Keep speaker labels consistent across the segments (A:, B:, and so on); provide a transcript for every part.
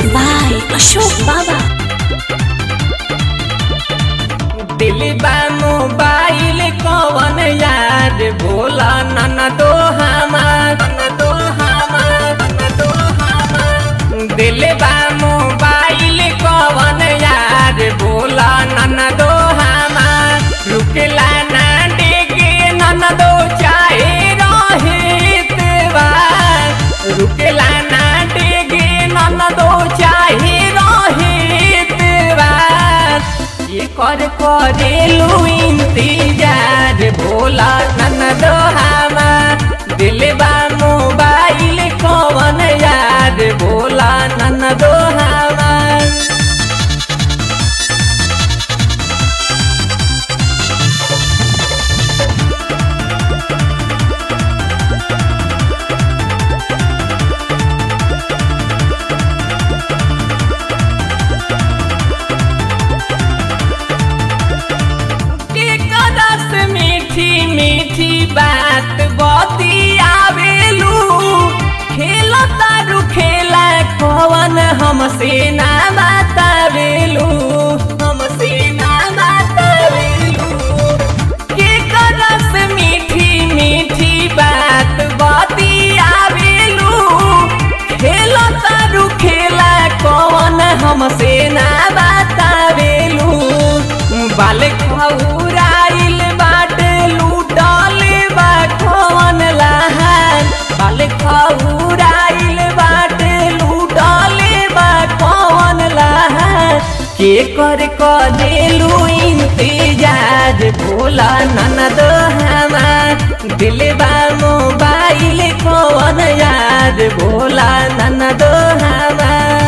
A: by Ashok Baba.
B: दिल बा mobile कवन यार बोला नन दो हमार नन दो हमार नन दो हमार दिल बा मोबाइल कवन यार बोला नन दो हमार रुकला ना डेगे नन दो चाहे रहित बार रुकला ना डेगे नन दो चाहे रहित बार ये कर करेलू इंतजार भोला नन दो हमार दिलबा मोबाइल कवन यार भोला नन दो हमार के कदस मीठी मीठी बात बतियावेलू खेल तारू खेला कवन हमसे ना बतावेलू हमसे ना बतावेलू के कदस मीठी मीठी बात बतियावेलू खेल तारू खेला कवन हमसे ना बतावेलू बाल खौराइल बाटे लूटल बा कवन लहान बाल खौराइल बाटे लूटल बा कवन लहान के कर कदेलू इंतजार भोला ननद हमार दिलबा मोबाइल कवन याद भोला ननद हमार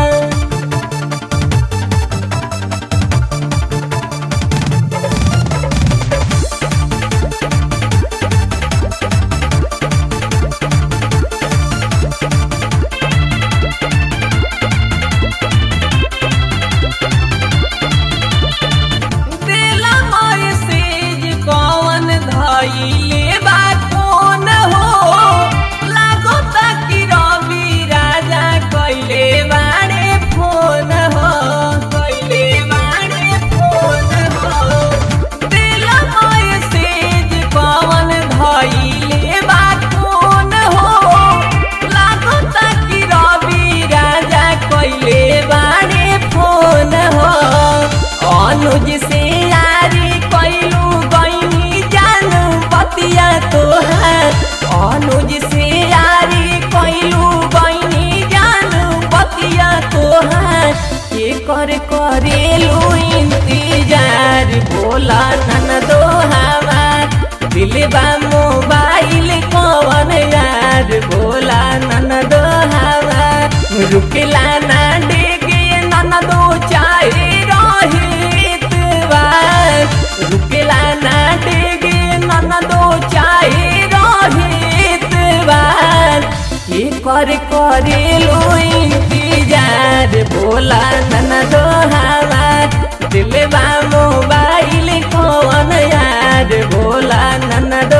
B: दिला मैसेज कौन धइले बा कौन हो लागो कि रवि राजा कइले बाड़े फोन हो कइले बाड़े फोन हो दिला मैसेज कौन धइले बा कौन हो लागो कि रवि राजा कइले बाड़े फोन हो अनुज से यारी कैलू गईनी जानू बतिया तोहार अनुज से यारी कैलू गईनी जानू बतिया तोहार के कर करेलू इंतजार बोला नन दो हमार दिलबा मोबाइल कवन यार बोला नन दो हमार रुकला ना डेगे नन दो चाहे रहित बार रुकला ना डेगे नन दो चाहे रहित बार के कर करेलू इंतजार बोला नन दो हमार दिलबा मोबाइल कौन यार बोला नन दो